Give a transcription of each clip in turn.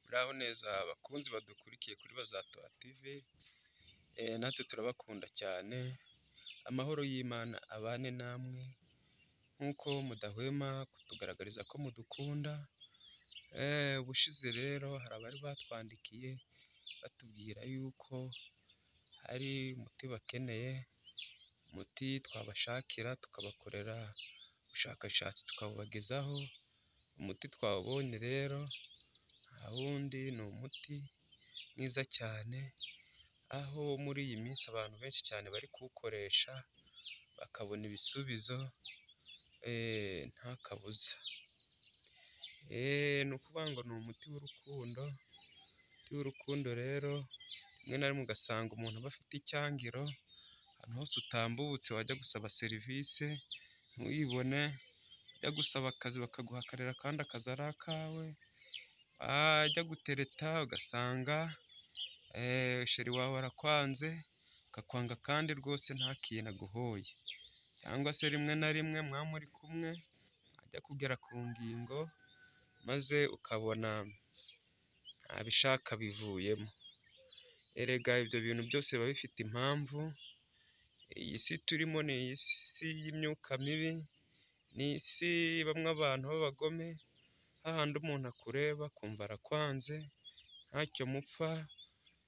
Muraho neza bakunzi badukurikiye kuri Bazatoha TV, natwe turabakunda cyane, amahoro y'Imana abane namwe, nk'uko mudahwema kutugaragariza ko mudukunda, ubushize rero hari abari batwandikiye batubwira yuko hari umuti bakeneye, umuti twabashakira tukabakorera ubushakashatsi tukawubagezaho, umuti twawubonye rero nta wundi ni umuti mwiza cyane, aho muri iyi minsi abantu benshi cyane bari kuwukoresha bakabona ibisubizo nta kabuza, ni ukuvuga ngo ni umuti w'urukundo, umuti w'urukundo rero rimwe na rimwe ugasanga umuntu aba afite icyangiro, ahantu hose utambutse wajya gusaba serivisi ntuyibone, wajya gusaba akazi bakaguha akarira kandi akazi ari akawe, wajya gutereta ugasanga sheri wawe arakwanze, akakwanga kandi rwose nta kintu aguhoye, cyangwa se rimwe na rimwe mwaba muri kumwe mwajya kugera ku ngingo maze ukabona nta bishaka bivuyemo, erega ibyo bintu byose biba bifite impamvu, iyi si turimo ni isi y'imyuka mibi, ni isi ibamo abantu b'abagome, hahandi umuntu akureba akumva arakwanze, ntacyo mupfa,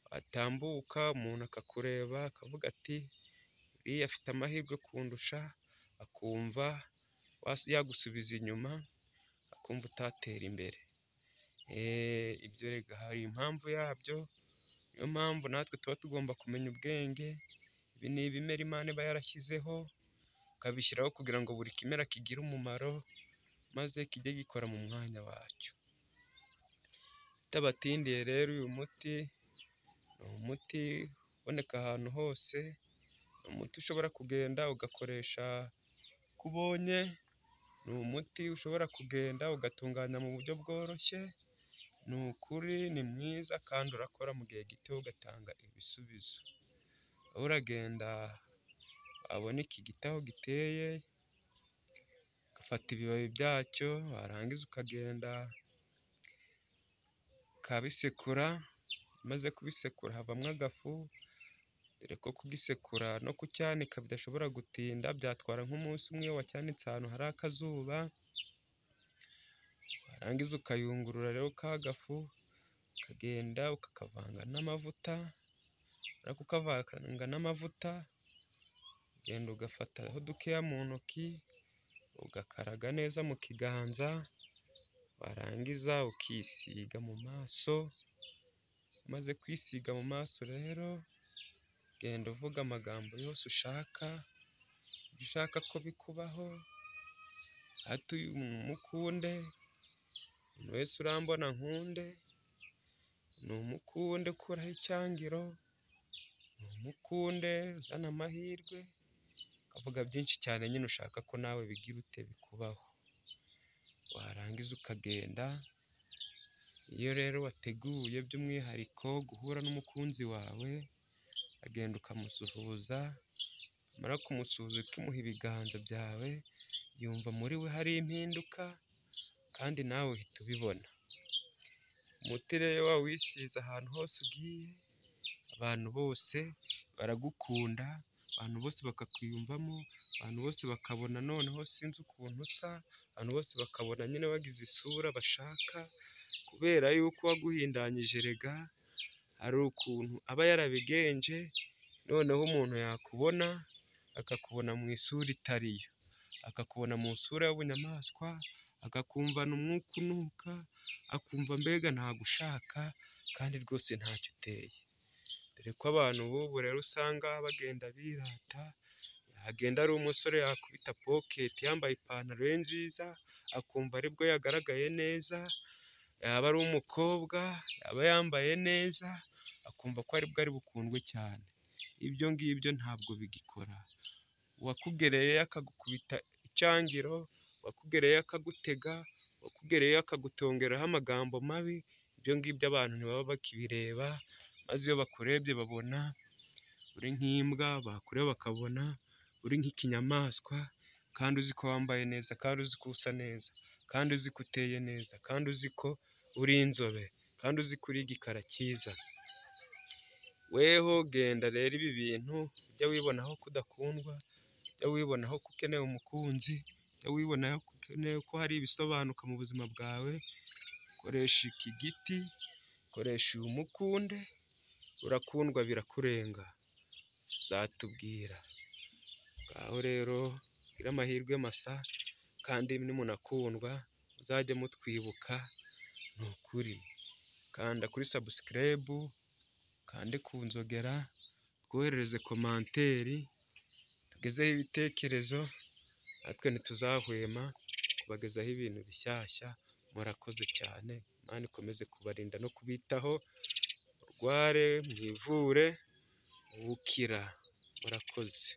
watambuka umuntu akakureba akavuga ati uriya afite amahirwe kundusha, akumva yagusubiza inyuma, akumva utatera imbere, ibyo erega hari impamvu yabyo, niyo mpamvu natwe tuba tugomba kumenya ubwenge, ibi ni ibimera Imana iba yarashyizeho, ikabishyiraho kugira ngo buri kimera kigire umumaro, maze kijye gikora mu mwanya wacyo, bitabatindiye rero uyu muti ni umuti uboneka ahantu hose, ni umuti ushobora kugenda ugakoresha uko ubonye, ni umuti ushobora kugenda ugatunganya mu buryo bworoshye, ni ukuri ni mwiza kandi urakora mu gihe gito ugatanga ibisubizo, wowe uragenda wabona iki giti aho giteye, ugafata ibibabi byacyo, warangiza ukagenda ukabisekura, umaze kubisekura havamo agafu, dore ko kugisekura no kucyanika bidashobora gutinda, byatwara nk'umunsi umwe iyo wacyanitse ahantu hari akazuba, warangiza ukayungurura rero ka gafu, ukagenda ukakavanga n'amavuta, wamara kukavanga n'amavuta, ugenda ugafataho dukeya mu ntoki, ugakaraga neza mu kiganza, warangiza ukisiga mu maso, umaze kwisiga mu maso rero, ugenda uvuga amagambo yose ushaka, ibyo ushaka ko bikubaho, hata uyu mukunde, umuntu wese urambona nkunde, numukunde ukuraho icyangiro, numukunde uzana amahirwe, ukavuga byinshi cyane nyine ushaka ko nawe bigira ute bikubaho, warangiza ukagenda, iyo rero wateguye by'umwihariko guhura n'umukunzi wawe, uragenda ukamusuhuza, wamara kumusuhuza ukimuha ibiganza byawe, yumva muri we hari impinduka kandi nawe uhita ubibona, umuti rero wawisize ahantu hose ugiye, abantu bose baragukunda, abantu bose bakakwiyumvamo, abantu bose bakabona noneho sinzi ukuntu usa, abantu bose bakabona nyine wagize isura bashaka, kubera yuko uwaguhindanyije erega hari ukuntu aba yarabigenje, noneho umuntu yakubona akakubona mu isura itari yo, akakubona mu isura y'ubunyamaswa, akakumvana umwuka unuka, akumva mbega ntagushaka kandi rwose ntacyo uteye, dore ko abantu b'ubu rero usanga bagenda birata, yagenda ari umusore yakubita poketi yambaye ipantaro ye nziza, akumva aribwo yagaragaye neza, yaba ari umukobwa, yaba yambaye neza, akumva ko aribwo ari bukundwe cyane, ibyo ngibyo ntabwo bigikora, uwakugereye akagukubita icyangiro, uwakugereye akagutega, uwakugereye akagutongeraho amagambo mabi, ibyo ngibyo abantu ntibaba bakibireba, maze iyo bakurebye babona uri nk'imbwa, bakureba bakabona uri nk'ikinyamaswa, kandi uzi ko wambaye neza, kandi uzi ko usa neza, kandi uzi ko uteye neza, kandi uzi ko uri inzobe. kandi uzi kuriga ikarakiza weho genda rero ibi bintu ujya wibonaho ko udakundwa ujya wibonaho ko ukeneye umukunzi ujya wibonaho ko ukeneye ko hari ibisobanuka mu buzima bwawe koresha iki giti koresha uyu mukunde urakundwa birakurenga uzatubwira ngaho rero mugire amahirwe masa kandi nimunakundwa muzajye mutwibuka ni ukuri kanda kuri sabusikarayibu kande ku nzogera twoherereze komanteri tugezeho ibitekerezo natwe ntituzahwema kubagezaho ibintu bishyashya murakoze cyane Imana ikomeze kubarinda no kubitaho murware mwivure ubukira murakoze